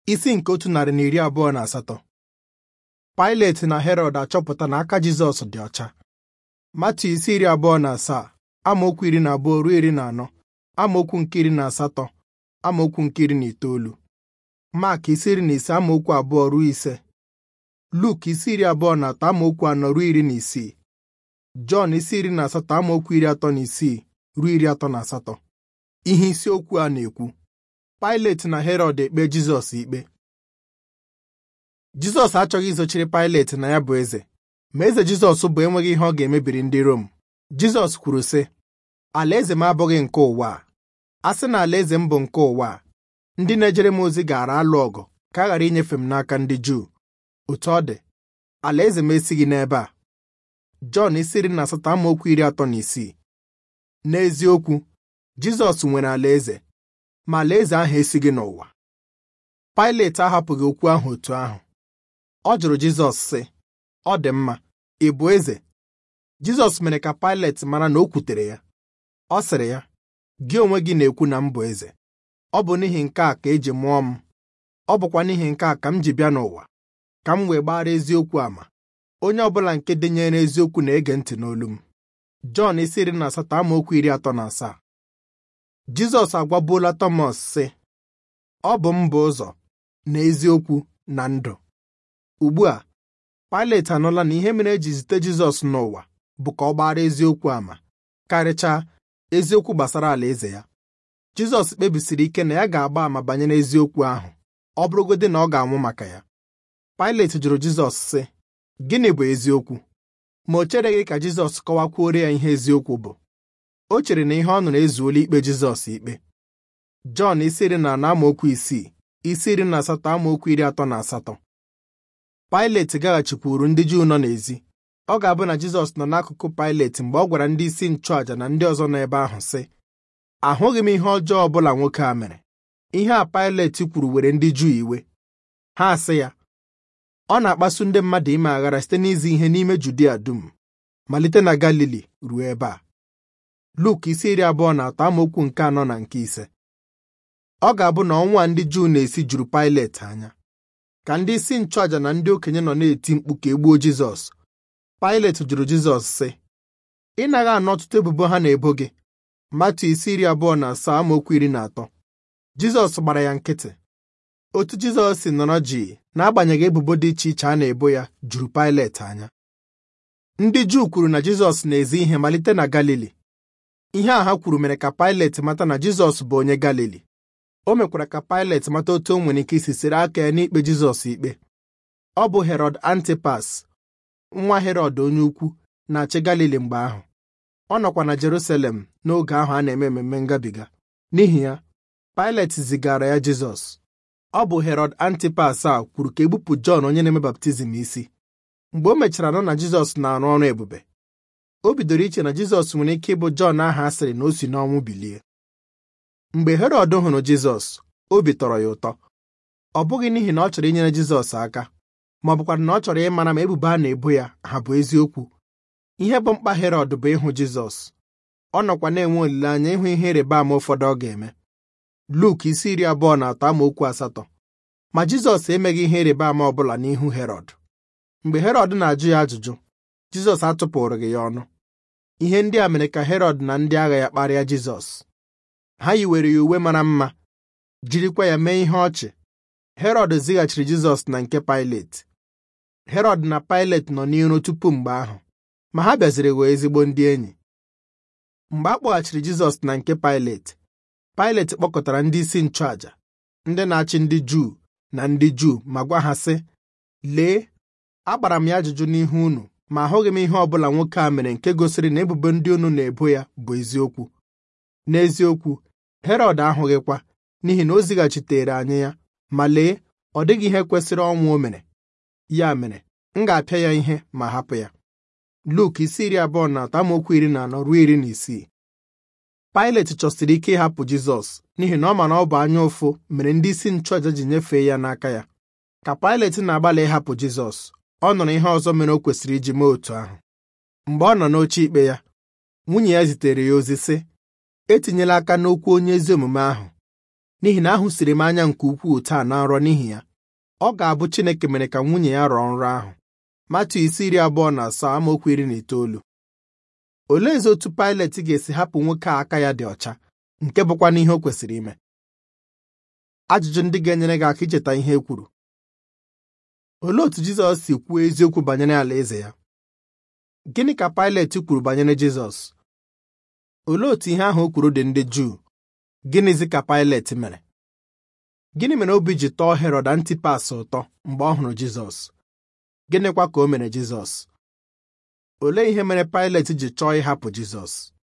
isi nke otu narị na iri abụọ na asatọ Pilet na Herọd achọpụta na aka Jizọs dị ọcha Matu isi iri abụọ na asaa amaokwu iri na abụọ ruo iri na anọ amaokwu nke iri na asatọ amaokwu nke iri na itoolu Mak isi iri na ise amaokwu abụọ ruo ise Luk isi iri abụọ na atọ amaokwu anọ ruo iri na isii Jọn isi iri na asatọ amaokwu iri atọ na isii ruo iri atọ na asatọ ihe isiokwu a na-ekwu Pilet na Herọd ekpe Jizọs ikpe Jizọs achọghị izochiri Pilet na ya bụ eze ma eze Jizọs bụ enweghị ihe ọ ga-emebiri ndị Rom Jizọs kwuru sị alaeze m abụghị nke ụwa a a sị na alaeze m bụ nke ụwa a ndị na-ejere m ozi gaara alụ ọgụ ka a ghara inyefe m n'aka ndị Juu otu ọ dị alaeze m esighị n'ebe a Jọn isi iri na asatọ amaokwu iri atọ na isii n'eziokwu Jizọs nwere alaeze ma alaeze ahụ esighị n'ụwa Pilet ahapụghị okwu ahụ otu ahụ ọ jụrụ Jizọs sị ọ dị mma ị bụ eze Jizọs mere ka Pilet mara na o kwutere ya ọ sịrị ya gị onwe gị na-ekwu na m bụ eze ọ bụ n'ihi nke a ka eji mụọ m ọ bụkwa n'ihi nke a ka m ji bịa n'ụwa ka m wee gbara eziokwu ama onye ọbụla nke denyere eziokwu na-ege ntị n'olu m Jọn isi iri na asatọ amaokwu iri atọ na asaa Jizọs agwabuola Tọmọs sị ọ bụ m bụ ụzọ na eziokwu na ndụ ugbu a Pilet anụla na ihe mere eji zite Jizọs n'ụwa bụ ka ọ gbara eziokwu ama karịchaa eziokwu gbasara alaeze ya Jizọs kpebisiri ike na ya ga-agba ama banyere eziokwu ahụ ọ bụrụgodị na ọ ga-anwụ maka ya Pilet jụrụ Jizọs sị gịnị bụ eziokwu ma o chereghị ka Jizọs kọwakwuore ya ihe eziokwu bụ o chere na ihe ọ nụrụ ezuola ikpe Jizọs ikpe Jọn isi iri na anọ amaokwu isii isi iri na asatọ amaokwu iri atọ na asatọ Pilet gaghachikwuru ndị Juu nọ n'ezi ọ ga-abụ na Jizọs nọ n'akụkụ Pilet mgbe ọ gwara ndị isi nchụàjà na ndị ọzọ nọ ebe ahụ sị ahụghị m ihe ọjọọ ọ bụla nwoke a mere ihe a Pilet kwuru were ndị Juu iwe ha sị ya ọ na-akpasu ndị mmadụ ime aghara site n'izi ihe n'ime Judia dum malite na Galili ruo ebe a Luk isi iri abụọ na atọ amaokwu nke anọ na nke ise ọ ga-abụ na ọnwa ndị Juu na-esi juru Pilet anya ka ndị isi nchụàjà na ndị okenye nọ na-eti mkpu ka e gbuo Jizọs Pilet jụrụ Jizọs sị ị naghị anụ ọtụtụ ebubo ha na-ebo gị Matu isi iri abụọ na asaa amaokwu iri na atọ Jizọs gbara ya nkịtị otu Jizọs si nọrọ jii n'agbanyeghị ebubo dị iche iche a na-ebo ya juru Pilet anya ndị Juu kwuru na Jizọs na-ezi ihe malite na Galili ihe a ha kwuru mere ka Pilet mata na Jizọs bụ onye Galili o mekwara ka Pilet mata otu o nwere ike isi siri aka ya n'ikpe Jizọs ikpe ọ bụ Herọd Antipas nwa Herọd onye ukwu na-achị Galili mgbe ahụ ọ nọkwa na Jerusalem n'oge ahụ a na-eme mmemme ngabiga n'ihi ya Pilet zigara ya Jizọs ọ bụ Herọd Antipas a kwuru ka egbupụ Jọn onye na-eme baptizim isi mgbe o mechara nọ na Jizọs na-arụ ọrụ ebube o bidoro iche na Jizọs nwere ike ịbụ Jọn ahụ a sịrị na o si n'ọnwụ bilie mgbe Herọd hụrụ Jizọs obi tọrọ ya ụtọ ọ bụghị n'ihi na ọ chọrọ inyere Jizọs aka ma ọ bụkwa na ọ chọrọ ịmara ma ebubo a na-ebo ya ha bụ eziokwu ihe bụ mkpa Herọd bụ ịhụ Jizọs ọ nọkwa na-enwe olileanya ịhụ ihe ịrịba ama ụfọdụ ọ ga-eme Luk isi iri abụọ na atọ amaokwu asatọ ma Jizọs emeghị ihe ịrịba ama ọ bụla n'ihu Herọd mgbe Herọd na-ajụ ya ajụjụ Jizọs atụpụrụghị ya ọnụ ihe ndị a mere ka Herọd na ndị agha ya kparịa Jizọs ha yiwere ya uwe mara mma jirikwa ya mee ihe ọchị Herọd zighachiri Jizọs na nke Pilet Herọd na Pilet nọ n'iro tupu mgbe ahụ ma ha bịaziri ghọọ ezigbo ndị enyi mgbe a kpọghachiri Jizọs na nke Pilet Pilet kpọkọtara ndị isi nchụàjà ndị na-achị ndị Juu na ndị Juu ma gwa ha sị lee agbara m ya ajụjụ n'ihu unu ma ahụghị m ihe ọ bụla nwoke a mere nke gosiri na ebubo ndị unu na-ebo ya bụ eziokwu n'eziokwu Herọd ahụghịkwa n'ihi na o zighachitere anyị ya ma lee ọ dịghị ihe kwesịrị ọnwụ o mere ya mere m ga-apịa ya ihe ma hapụ ya Luk isi iri abụọ na atọ amaokwu iri na anọ ruo iri na isii Pilet chọsiri ike ịhapụ Jizọs n'ihi na ọ ma na ọ bụ anya ụfụ mere ndị isi nchụaja ji nyefee ya n'aka ya ka Pilet na-agbalị ịhapụ Jizọs ọ nụrụ ihe ọzọ mere o kwesịrị iji mee otu ahụ mgbe ọ nọ n'oche ikpe ya nwunye ya zitere ya ozi sị etinyela aka n'okwu onye ezi omume ahụ n'ihi na ahụsiri m anya nke ukwuu taa na nrọ n'ihi ya ọ ga-abụ Chineke mere ka nwunye ya rọọ nrọ ahụ Matu isi iri abụọ na asaa amaokwu iri na itoolu oleezi otu Pilet ga-esi hapụ nwoke a aka ya dị ọcha nke bụkwa n'ihe o kwesịrị ime ajụjụ ndị ga-enyere gị aka icheta ihe e kwuru olee otu Jizọs si kwuo eziokwu banyere alaeze ya gịnị ka Pilet kwuru banyere Jizọs olee otu ihe ahụ o kwuru dị ndị Juu gịnịzi ka Pilet mere gịnị mere obi ji tọọ Herọd Antipas ụtọ mgbe ọ hụrụ Jizọs gịnịkwa ka o mere Jizọs olee ihe mere Pilet ji chọọ ịhapụ Jizọs